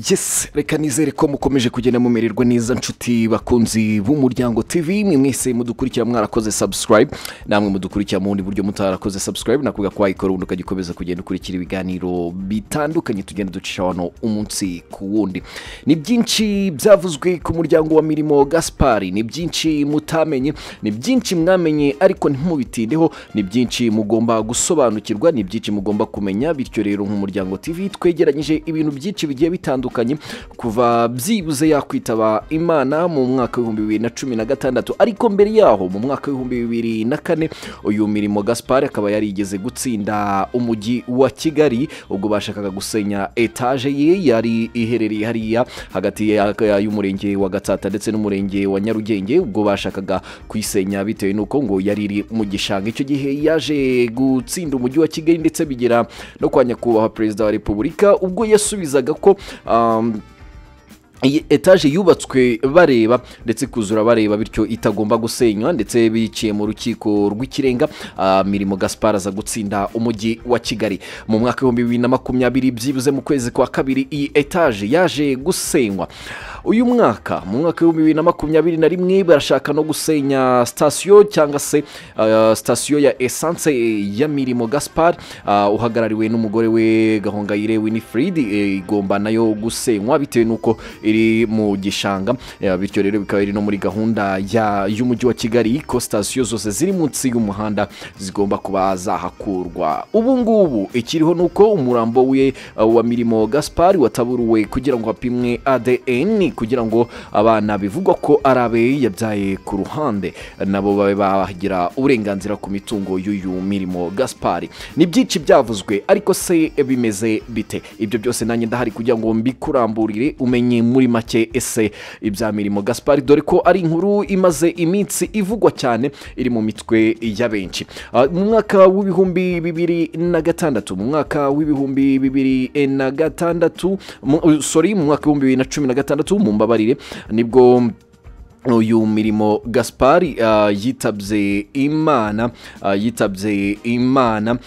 yesi reka nizere ko mukomeje kugenda mumererwa neza nshuti bakunzi b'umuryango tv mwe mwese mudukurikira mwarakoze sabusikarayibu namwe mudukurikira mu bundi buryo mutarakoze sabusikarayibu nakuvuga ko wayikora ubundi ukajya ukomeza kugenda ukurikira ibiganiro bitandukanye tugenda ducisha hano umunsi ku wundi ni byinshi byavuzwe ku muryango wa mirimo gasipari ni byinshi mutamenye ni byinshi mwamenye ariko ntimubitindeho ni byinshi mugomba gusobanukirwa ni byinshi mugomba kumenya bityo rero nk'umuryango tv twegeranyije ibintu byinshi bigiye bitandukanye kuva byibuze yakwitaba imana mu mwaka w'ibihumbi bibiri na cumi na gatandatu ariko mbere yaho mu mwaka w'ibihumbi bibiri na kane uyu mirimo gasipari akaba yarigeze gutsinda umujyi wa kigali ubwo bashakaga gusenya etaje ye yari iherereye hariya hagati ya- ya- y'umurenge wa gatsata ndetse n'umurenge wa nyarugenge ubwo bashakaga kuyisenya bitewe n'uko ngo yari iri mu gishanga icyo gihe yaje gutsinda umujyi wa kigali ndetse bigera no kwa nyakubahwa perezida wa repubulika ubwo yasubizaga ko um, iyi etaje yubatswe bareba ndetse ikuzura bareba bityo itagomba gusenywa ndetse biciye mu rukiko rw'ikirenga ah, mirimo gaspar aza gutsinda umujyi wa kigali mu mwaka w'ibihumbi bibiri na makumyabiri byibuze mu kwezi kwa kabiri iyi etaje yaje gusenywa uyu mwaka mu mwaka w'ibihumbi bibiri na makumyabiri na rimwe barashaka no gusenya sitasiyo cyangwa se ah, sitasiyo ya esanse ya mirimo gaspar ah, uhagarariwe n'umugore we gahongayire winifred eh, igomba nayo gusenywa bitewe n'uko iri mu gishanga eh, bityo rero bikaba biri no muri gahunda ya- y'umujyi wa kigali ko sitasiyo zose ziri munsi y'umuhanda zigomba kuba zahakurwa ubu ngubu ikiriho ni uko umurambo we eh, wa mirimo gaspari wataburuwe kugira ngo hapimwe adn kugira ngo abana bivugwa ko ari abe yabyaye ku ruhande nabo babe bagira uburenganzira ku mitungo y'uyu mirimo gaspari ni byinshi byavuzwe ariko se bimeze bite ibyo byose nanjye ndahari kugira ngo mbikuramburire umenye muri make ese ibya mirimo gaspari dore ko ari inkuru imaze iminsi ivugwa cyane iri mu mitwe ya benshi Ah, mu mwaka w'ibihumbi bibiri na gatandatu mu mwaka w'ibihumbi bibiri na gatandatu mu- uh, sorry mu mwaka w'ibihumbi bibiri na cumi na gatandatu mumbabarire nibwo uyu mirimo gaspari uh, yitabye imana uh, yitabye imana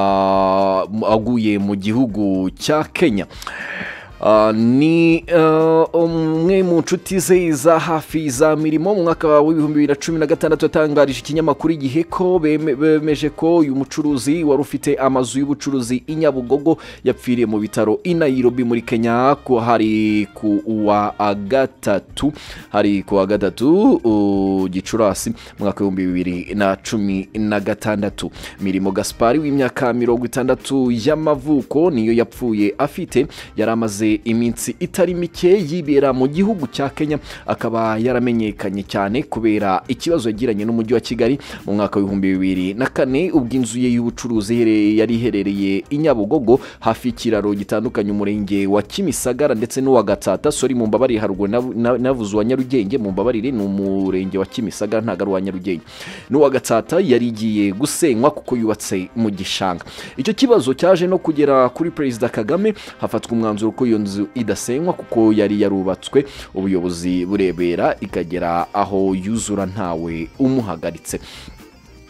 uh, aguye mu gihugu cya kenya Uh, ni uh, umwe mu nshuti ze za hafi za mirimo mu mwaka w'ibihumbi bibiri na cumi na gatandatu yatangarije ikinyamakuru igihe ko beme- bemeje ko uyu mucuruzi wari ufite amazu y'ubucuruzi i nyabugogo yapfiriye mu bitaro i nairobi muri kenya ko hari ku wa gatatu hari ku wa gatatu uh, gicurasi mu mwaka w'ibihumbi bibiri na cumi na gatandatu mirimo gaspari w'imyaka mirongo itandatu y'amavuko niyo yapfuye afite yari amaze iminsi itari mike yibera mu gihugu cya kenya akaba yaramenyekanye cyane kubera ikibazo yagiranye n'umujyi wa kigali mu mwaka w'ibihumbi bibiri na kane ubwo inzu ye y'ubucuruzi ihere- yari iherereye i nyabugogo hafi y'ikiraro gitandukanye umurenge wa kimisagara ndetse n'uwa gatsata sori mu mbabarire haruguru nav- na- navuze uwa nyarugenge mu mbabarire ni umurenge wa kimisagara ntabwo ari uwa nyarugenge n'uwa gatsata yari igiye gusenywa kuko yubatse mu gishanga icyo kibazo cyaje no kugera kuri perezida kagame hafatwa umwanzuro ko iyo nzu idasenywa kuko yari yarubatswe ubuyobozi burebera ikagera aho yuzura ntawe umuhagaritse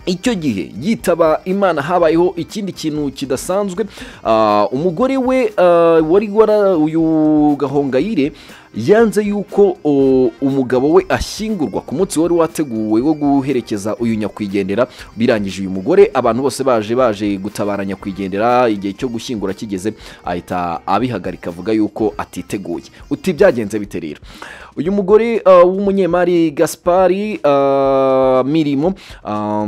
icyo gihe yitaba imana habayeho ikindi kintu kidasanzwe Ah, umugore we ah, wari wara uyu gahongayire yanze yuko o, umugabo we ashyingurwa ku munsi wari wateguwe wo guherekeza uyu nyakwigendera birangije uyu mugore abantu bose baje baje gutabara nyakwigendera igihe cyo gushyingura kigeze ahita abihagarika avuga yuko atiteguye uti byagenze bite rero uyu mugore ah, w'umunyemari gaspari ah, mirimo ah,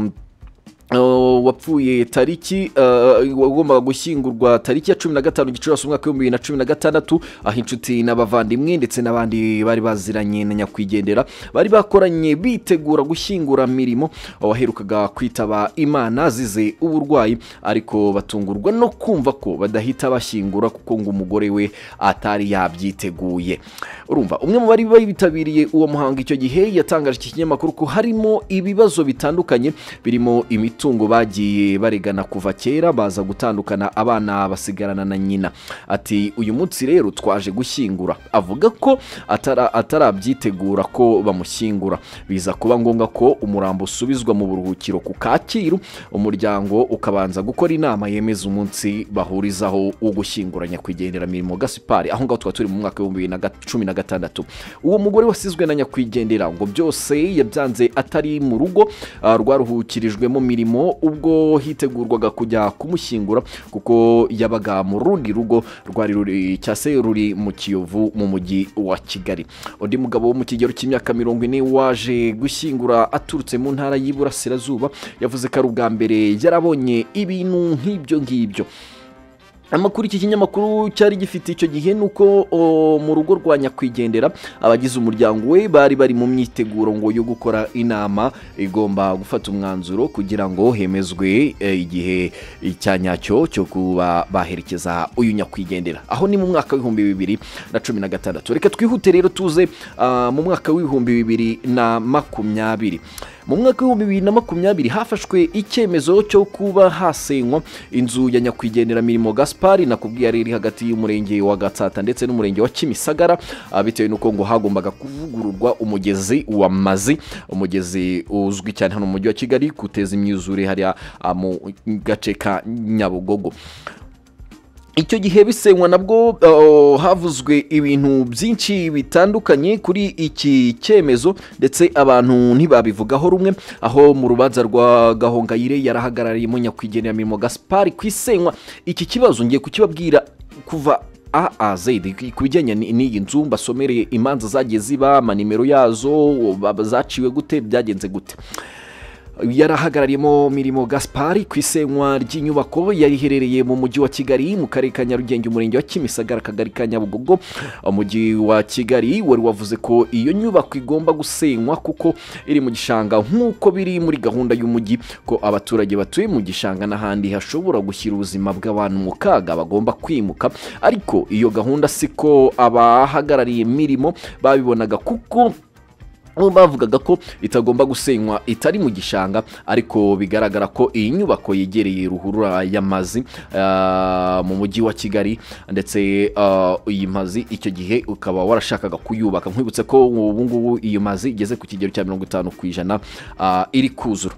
Uh, wapfuye tariki uh, wagombaga gushyingurwa tariki ya cumi na gatanu gicurasi umwaka w'ibihumbi bibiri na cumi na gatandatu aho inshuti n'abavandimwe ndetse n'abandi bari baziranye na nyakwigendera bari bakoranye bitegura gushyingura mirimo waherukaga kwitaba imana azize uburwayi ariko batungurwa no kumva ko badahita bashyingura kuko ngo umugore we atari yabyiteguye urumva umwe mu bari bitabiriye uwo muhango icyo gihe yatangaje iki kinyamakuru ko harimo ibibazo bitandukanye birimo imiti imitungo bagiye baregana kuva kera baza gutandukana abana basigarana na nyina ati uyu munsi rero twaje gushyingura avuga ko atara- atarabyitegura ko bamushyingura biza kuba ngombwa ko umurambo usubizwa mu buruhukiro ku kacyiru umuryango ukabanza gukora inama yemeza umunsi bahurizaho wo gushyingura nyakwigenderamirimo gasipari aho ngaho tukaba turi mu mwaka w'ibihumbi bibiri na ga- cumi na gatandatu uwo mugore wasizwe na nyakwigendera ngo byose yabyanze atari mu rugo ah, rwaruhukirijwemo mirimo ubwo hitegurwaga kujya kumushyingura kuko yabaga mu rundi rugo rwari ruri cyangwa se ruri mu kiyovu mu mujyi wa kigali undi mugabo wo mu kigero cy'imyaka mirongo ine waje gushyingura aturutse mu ntara y'iburasirazuba yavuze ko ari ubwa mbere yarabonye ibintu nk'ibyo ngibyo amakuru iki kinyamakuru cyari gifite icyo gihe ni uko o, mu rugo rwa nyakwigendera abagize umuryango we bari bari mu myiteguro ngo yo gukora inama igomba gufata umwanzuro kugira ngo hemezwe eh, igihe cya nyacyo cyo kuba baherekeza uyu nyakwigendera aho ni mu mwaka w'ibihumbi bibiri na cumi na gatandatu reka twihute rero tuze ah, mu mwaka w'ibihumbi bibiri na makumyabiri mu mwaka w'ibihumbi bibiri na makumyabiri hafashwe icyemezo cyo kuba hasenywa inzu ya nyakwigenderamirimo gaspari nakubwiye yari iri hagati y'umurenge wa gatsata ndetse n'umurenge wa kimisagara ah, bitewe n'uko ngo hagombaga kuvugururwa umugezi wa mazi umugezi uzwi cyane hano mu mujyi wa kigali guteza imyuzure hariya ah, mu gace ka nyabugogo icyo gihe bisenywa nabwo uh, havuzwe ibintu byinshi bitandukanye kuri iki cyemezo ndetse abantu ntibabivugaho rumwe aho mu rubanza rwa gahongayire yarahagarariyemo nyakwigenderamirimo gaspari ku isenywa iki kibazo ngiye kukibabwira kuva a a z ku bijyanye ni- n'iyi nzu mbasomereye imanza zagiye ziba amanimero yazo ba- zaciwe gute byagenze gute yarahagarariyemo mirimo gaspari ku isenywa ry'inyubako yari iherereye mu mujyi wa kigali mu karere ka nyarugenge umurenge wa kimisagara akagari ka nyabugogo umujyi wa kigali wari wavuze ko iyo nyubako igomba gusenywa kuko iri mu gishanga nk'uko biri muri gahunda y'umujyi ko abaturage batuye mu gishanga n'ahandi hashobora gushyira ubuzima bw'abantu mu kaga bagomba kwimuka ariko iyo gahunda siko abahagarariye mirimo babibonaga kuko bo bavugaga ko itagomba gusenywa itari mu gishanga ariko bigaragara ko iyi nyubako yegereye ruhurura y'amazi ah, mu mujyi wa kigali ndetse ah, iyi mazi icyo gihe ukaba warashakaga kuyubaka nkwibutse ko ubu ngubu iyi mazi igeze ku kigero cya mirongo itanu ku ijana ah, iri kuzura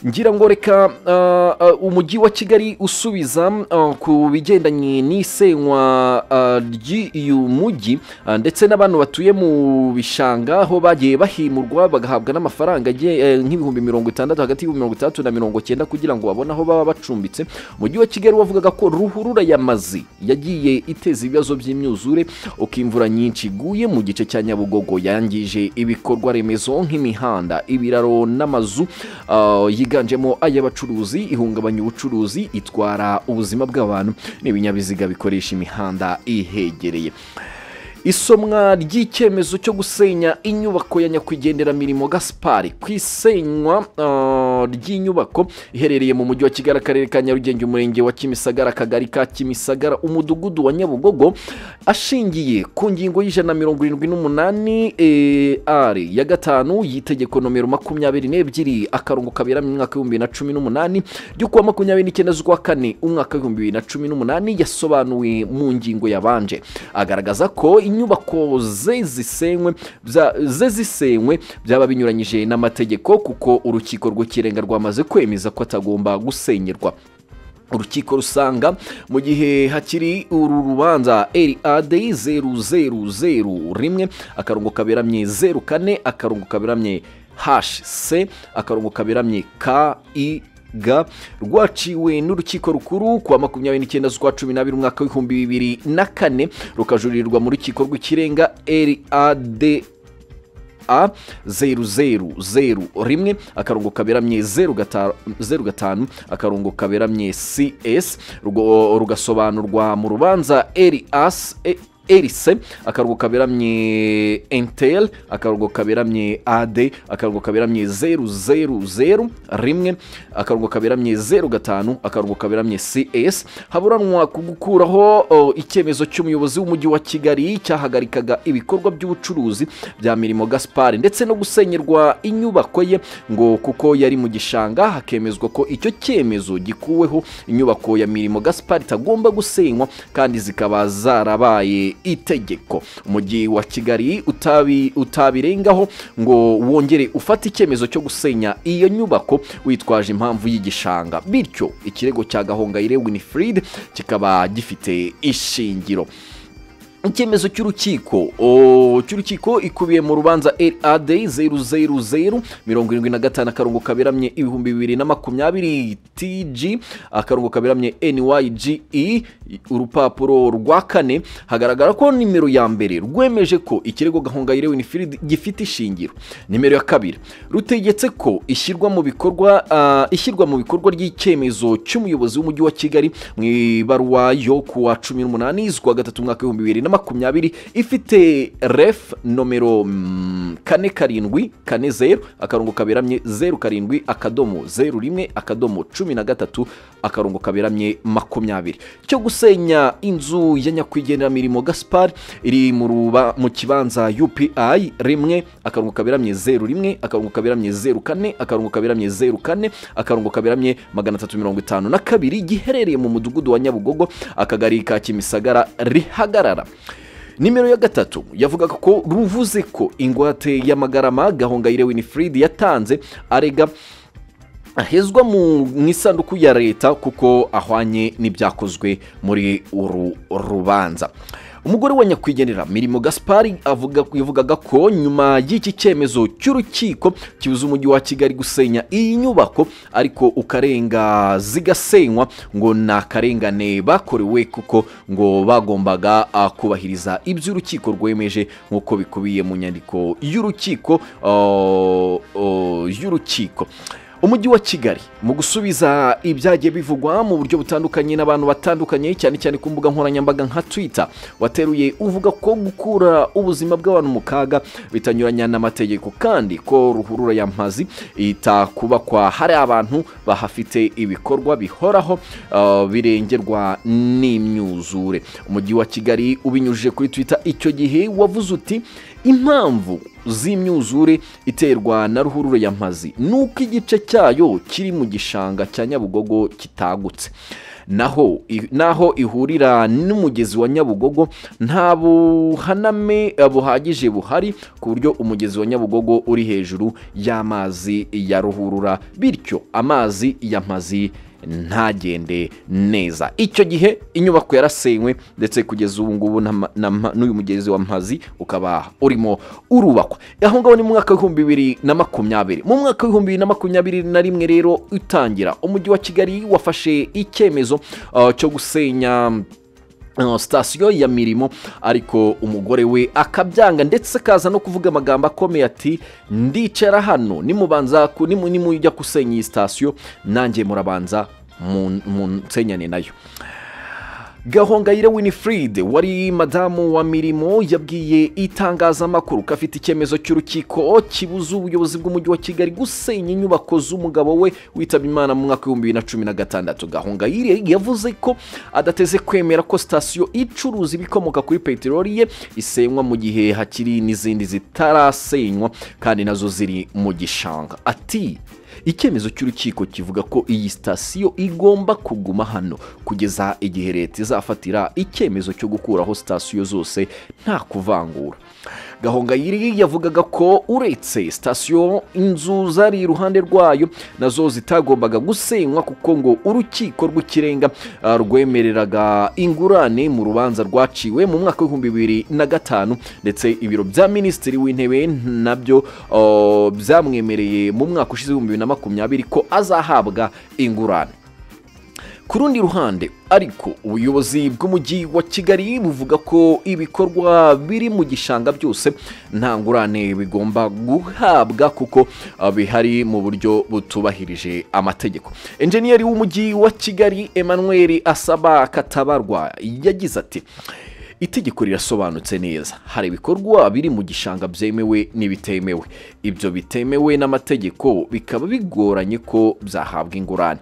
ngira ngo reka uh, uh, umujyi wa kigali usubiza uh, ku bigendanye n'isenywa uh, ry'uyu mujyi uh, ndetse n'abantu batuye mu bishanga aho bagiye bahimurwa bagahabwa n'amafaranga agiye, eh, nk'ibihumbi mirongo itandatu hagati y'ibihumbi mirongo itandatu na mirongo cyenda kugira ngo babone aho baba bacumbitse umujyi wa kigali wavugaga ko ruhurura y'amazi yagiye iteza ibibazo by'imyuzure uko imvura nyinshi iguye mu gice cya nyabugogo yangije ibikorwa remezo nk'imihanda ibiraro n'amazu ah, yiganjemo ay'abacuruzi ihungabanya ubucuruzi itwara ubuzima bw'abantu n'ibinyabiziga bikoresha imihanda ihegereye isomwa ry'icyemezo cyo gusenya inyubako ya nyakwigenderamirimo gaspari ku isenywa ah, ry'inyubako iherereye mu mujyi wa kigali akarere ka nyarugenge umurenge wa kimisagara akagari ka kimisagara umudugudu wa nyabugogo ashingiye ku ngingo y'ijana na mirongo irindwi n'umunani eh, ari ya gatanu y'itegeko nomero makumyabiri n'ebyiri akarongo kaberamo umwaka w'ibihumbi bibiri na cumi n'umunani ryo kuwa makumyabiri n'icyenda z'ukwa kane umwaka w'ibihumbi bibiri na cumi n'umunani yasobanuwe mu ngingo yabanje agaragaza ko inyubako ze zisenywe bya- ze zisenywe byaba binyuranyije n'amategeko kuko urukiko rw'ikirenga rwamaze kwemeza ko atagomba gusenyerwa urukiko rusanga mu gihe hakiri uru rubanza rad zeru zeru zeru rimwe akarongo kaberamye zeru kane akarongo kaberamye hc akarongo kaberamye ki ga rwaciwe n'urukiko rukuru kuwa makumyabiri n'icyenda z'ukwa cumi n'abiri umwaka w'ibihumbi bibiri na kane rukajurirwa mu rukiko rw'ikirenga rad a zeru zeru zeru rimwe akarongo kaberamye zeru gata- zeru gatanu akarongo kaberamye cs rugo- rugasobanurwa mu rubanza ras erise akarongo kaberamye enteri akarongo kaberamye ade akarongo kaberamye zeru zeru zeru rimwe akarongo kaberamye zeru gatanu akarongo kaberamye cs haburanwa ku gukuraho o, icyemezo cy'umuyobozi w'umujyi wa kigali cyahagarikaga ibikorwa by'ubucuruzi bya mirimo gaspari ndetse no gusenyerwa inyubako ye ngo kuko yari mu gishanga hakemezwa ko icyo cyemezo gikuweho inyubako ya mirimo gaspari itagomba gusenywa kandi zikaba zarabaye itegeko umujyi wa kigali utabi- utabirengaho ngo wongere ufate icyemezo cyo gusenya iyo nyubako witwaje impamvu y'igishanga bityo ikirego cya gahongayire winifred kikaba gifite ishingiro icyemezo cy'urukiko o, cy'urukiko ikubiye mu rubanza rad zeru zeru zeru mirongo irindwi na gatanu akarongo kaberamye ibihumbi bibiri na makumyabiri tg akarongo kaberamye nyge urupapuro rwa kane hagaragara ko nimero ya mbere rwemeje ko ikirego gahongayire winifred gifite ishingiro nimero ya kabiri rutegetse ko ishyirwa mu bikorwa ah, ishyirwa mu bikorwa ry'icyemezo cy'umuyobozi w'umujyi wa kigali mu ibaruwa yo ku wa cumi n'umunani z'ukwa gatatu umwaka w'ibihumbi bibiri na makumyabiri ifite ref nomero mm, kane karindwi kane zeru akarongo kaberamye zeru karindwi akadomo zeru rimwe akadomo cumi na gatatu akarongo kaberamye makumyabiri cyo gusenya inzu ya nyakwigeneramirimo gaspar iri mu ruba mu kibanza upi rimwe akarongo kaberamye zeru rimwe akarongo kaberamye zeru kane akarongo kaberamye zeru kane akarongo kaberamye magana atatu mirongo itanu na kabiri giherereye mu mudugudu wa nyabugogo akagari ka kimisagara rihagarara nimero ya gatatu yavugaga ko ruvuze ko ingwate y'amagarama gahongayire winifred yatanze arega ahezwa mu mu isanduku ya leta kuko ahwanye n'ibyakozwe muri uru rubanza umugore wa nyakwigenera mirimo gaspari avuga yavugaga ko nyuma y'iki cyemezo cy'urukiko kibuza umujyi wa kigali gusenya iyi nyubako ariko ukarenga zigasenywa ngo ni akarengane bakorewe kuko ngo bagombaga ah, kubahiriza ibyo urukiko rwemeje nk'uko bikubiye mu nyandiko y'urukiko ah, ah, y'urukiko umujyi wa kigali mu gusubiza ibyagiye bivugwa mu buryo butandukanye n'abantu batandukanye cyane cyane ku mbuga nkoranyambaga nka twitter wateruye uvuga ko gukura ubuzima bw'abantu mu kaga bitanyuranya n'amategeko kandi ko ruhurura ya mpazi itakubakwa hari abantu bahafite ibikorwa bihoraho ah, birengerwa n'imyuzure umujyi wa kigali ubinyujije kuri twitter icyo gihe wavuze uti impamvu z'imyuzure iterwa na ruhurura ya mpazi ni uko igice cyayo kiri mu gishanga cya nyabugogo kitagutse naho i- naho ihurira n'umugezi wa nyabugogo nta buhaname eh, buhagije buhari ku buryo umugezi wa nyabugogo uri hejuru y'amazi ya ruhurura bityo amazi ya mpazi ntagende neza icyo gihe inyubako yarasenywe ndetse kugeza ubu ngubu nta ma- na ma- n'uyu mugezi wa mpazi ukaba urimo urubakwa aho ngaho ni mu mwaka w'ibihumbi bibiri na makumyabiri mu mwaka w'ibihumbi bibiri na makumyabiri na rimwe rero utangira umujyi wa kigali wafashe icyemezo ah, cyo gusenya Uh, sitasiyo ya mirimo ariko umugore we akabyanga ndetse akaza no kuvuga amagambo akomeye ati ndicara hano nimubanza ku- nimu- nimujya gusenya iyi sitasiyo nanjye murabanza mu- munsenyane nayo gahongayire winifred wari madamu wa mirimo yabwiye itangazamakuru ko afite icyemezo cy'urukiko kibuza ubuyobozi bw'umujyi wa kigali gusenya inyubako z'umugabo we witaba imana mu mwaka w'ibihumbi bibiri na cumi na gatandatu gahongayire yavuze ko adateze kwemera ko sitasiyo icuruza ibikomoka kuri peteroli ye isenywa mu gihe hakiri n'izindi zitarasenywa kandi nazo ziri mu gishanga ati icyemezo cy'urukiko kivuga ko iyi sitasiyo igomba kuguma hano kugeza igihe leta izafatira icyemezo cyo gukuraho sitasiyo zose nta kuvangura gahongayiri yavugaga ko uretse sitasiyo inzu zari iruhande rwayo nazo zitagombaga gusenywa kuko ngo urukiko rw'ikirenga ah, rwemereraga ingurane mu rubanza rwaciwe mu mwaka w'ibihumbi bibiri na gatanu ndetse ibiro bya minisitiri w'intebe nabyo ah, byamwemereye mu mwaka ushize w'ibihumbi bibiri na makumyabiri ko azahabwa ingurane ku rundi ruhande ariko ubuyobozi bw'umujyi wa kigali buvuga ko ibikorwa biri mu gishanga byose nta ngurane bigomba guhabwa kuko ah, bihari mu buryo butubahirije amategeko enjeniyeri w'umujyi wa kigali emmanuel asaba katabarwa yagize ati itegeko rirasobanutse neza hari ibikorwa biri mu gishanga byemewe n'ibitemewe ibyo bitemewe n'amategeko bikaba bigoranye ko byahabwa ingurane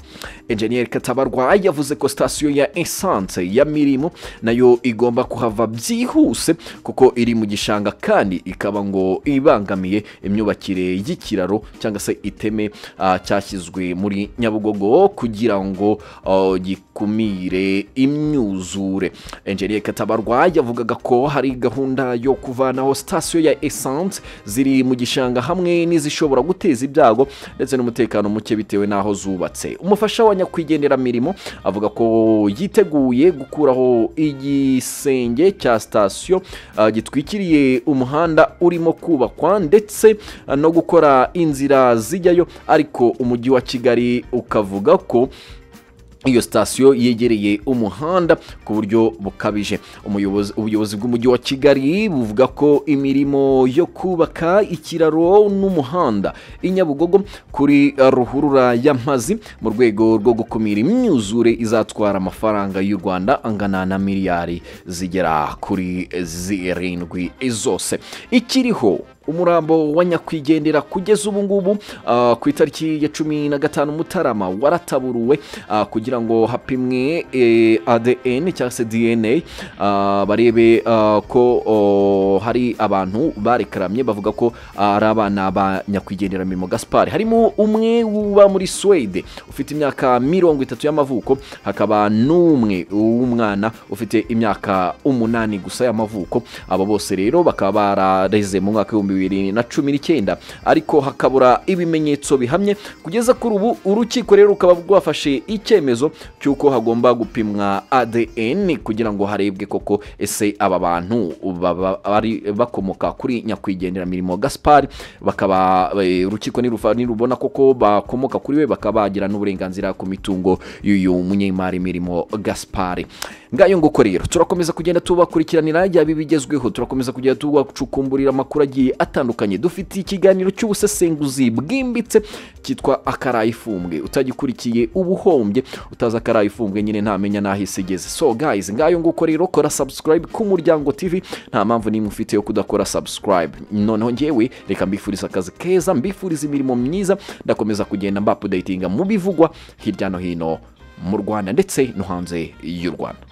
enjeniyeri katabarwa yavuze ko sitasiyo ya esanse ya mirimo nayo igomba kuhava byihuse kuko iri mu gishanga kandi ikaba ngo ibangamiye imyubakire y'ikiraro cyangwa se iteme ah, cyashyizwe muri nyabugogo kugira ngo ah, gikumire imyuzure enjeniyeri katabarwa yavugaga ko hari gahunda yo kuvanaho sitasiyo ya esanse ziri mu gishanga hamwe n'izishobora guteza ibyago ndetse n'umutekano muke bitewe n'aho zubatse umufasha wa nyakwigendera mirimo avuga ko yiteguye gukuraho igisenge cya sitasiyo ah, gitwikiriye umuhanda urimo kubakwa ndetse ah, no gukora inzira zijyayo ariko umujyi wa kigali ukavuga ko iyo sitasiyo yegereye umuhanda ku buryo bukabije Umuyobozi- ubuyobozi bw'umujyi wa kigali buvuga ko imirimo yo kubaka ikiraro n'umuhanda i nyabugogo kuri eh, ruhurura y'amazi mu rwego rwo gukumira imyuzure izatwara amafaranga y'u rwanda angana na miliyari zigera kuri zirindwi zose ikiriho umurambo wa nyakwigendera kugeza ubu ngubu ah, ku itariki ya cumi na gatanu mutarama warataburuwe ah, kugira ngo hapimwe eh, adn cyangwa se dna ah, barebe ah, ko oh, hari abantu barekaramye bavuga ko ah, ari abana ba nyakwigendera mirimo gaspari harimo umwe uba muri swede ufite imyaka mirongo itatu y'amavuko hakaba n'umwe w'umwana ufite imyaka umunani gusa y'amavuko abo bose rero bakaba barareze mu mwaka w'ibihumbi bibiri na cumi n'icyenda ariko hakabura ibimenyetso bihamye kugeza kuri ubu urukiko rero rukaba rwafashe icyemezo cy'uko hagomba gupimwa adn kugira ngo harebwe koko ese aba bantu baba bari bakomoka kuri nyakwigendera mirimo gaspari bakaba eh, urukiko nirufa- nirubona koko bakomoka kuri we bakaba bagira n'uburenganzira ku mitungo y'uyu munyemari mirimo gaspari ngayo nguko rero turakomeza kugenda tubakurikiranira yaba ibigezweho turakomeza kugenda tubacukumburira amakuru agiye atandukanye dufite ikiganiro cy'ubusesenguzi bwimbitse cyitwa akaraye ifumbwe utagikurikiye uba uhombye utazi akaraye ifumbwe nyine ntamenya n'aho isi igeze so guys ngayo nguko rero kora subscribe ku muryango tv nta mpamvu nimwe ufite yo kudakora subscribe noneho ngewe reka mbifuriza akazi keza mbifuriza imirimo myiza ndakomeza kugenda mbapudayitinga mu bivugwa hirya no hino mu rwanda ndetse no hanze y'u rwanda